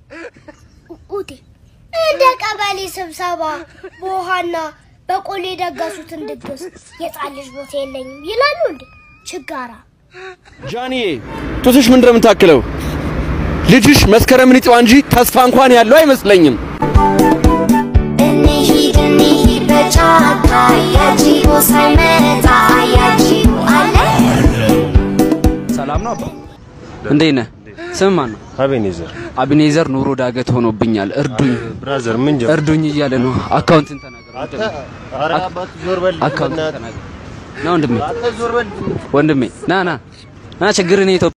ኡቴ እንደ ቀበሌ ስብሰባ በውሃና በቆሎ የደገሱትን ድግስ የጻን ልጅ ቦታ የለኝም ይላሉ እንዴ? ችጋራ ጃንዬ ጡትሽ ምን እንደምታክለው ልጅሽ መስከረምን ይጥዋ እንጂ ተስፋ እንኳን ያለው አይመስለኝም። እንሂድ እንሂድ በጫካ ያጂቦ ሳይመጣ ያጂቦ አለ ሰላም ነው አባ? እንዴት ነህ? ስም ማን ነው? አቤኔዘር አቢኔዘር ኑሮ ዳገት ሆኖብኛል፣ እርዱኝ ብራዘር ምን ጀመርክ? እርዱኝ እያለ ነው። አካውንትን ተናገር። ኧረ አባት ዞር በል አካውንትን በእናትህ። ተናገር። ና ወንድሜ፣ አንተ ዞር በል ወንድሜ ና ና ና፣ ችግርን ኢትዮጵያ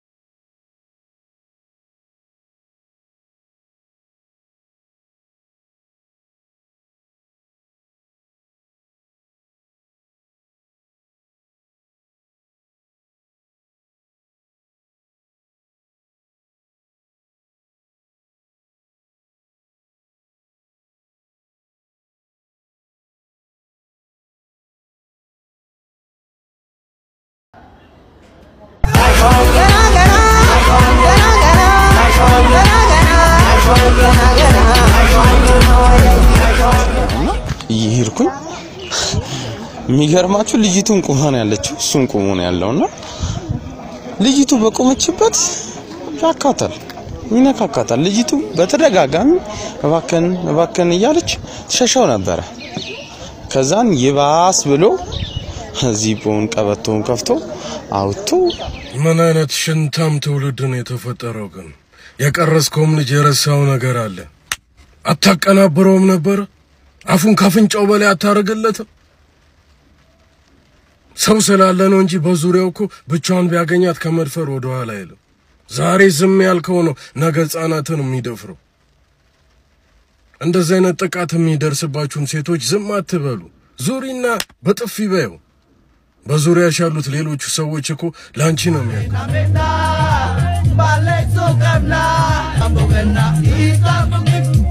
እየሄድኩኝ የሚገርማችሁ ልጅቱን ቁማ ነው ያለችው፣ እሱም ቁሞ ነው ያለውና ልጅቱ በቆመችበት ያካታል፣ ይነካካታል። ልጅቱ በተደጋጋሚ እባከን እባከን እያለች ትሸሸው ነበረ። ከዛን ይባስ ብሎ ዚቦውን ቀበቶውን ከፍቶ አውጥቶ ምን አይነት ሽንታም ትውልድ ነው የተፈጠረው? ግን የቀረስከውም ልጅ የረሳው ነገር አለ። አታቀናብረውም ነበር? አፉን ካፍንጫው በላይ አታደርግለትም? ሰው ስላለ ነው እንጂ በዙሪያው እኮ ብቻውን ቢያገኛት ከመድፈር ወደ ኋላ አይልም። ዛሬ ዝም ያልከው ነው ነገ ሕፃናትን የሚደፍረው። እንደዚህ አይነት ጥቃት የሚደርስባችሁን ሴቶች ዝም አትበሉ። ዙሪና በጥፊ በየው። በዙሪያሽ ያሉት ሌሎቹ ሰዎች እኮ ለአንቺ ነው የሚያውቁ።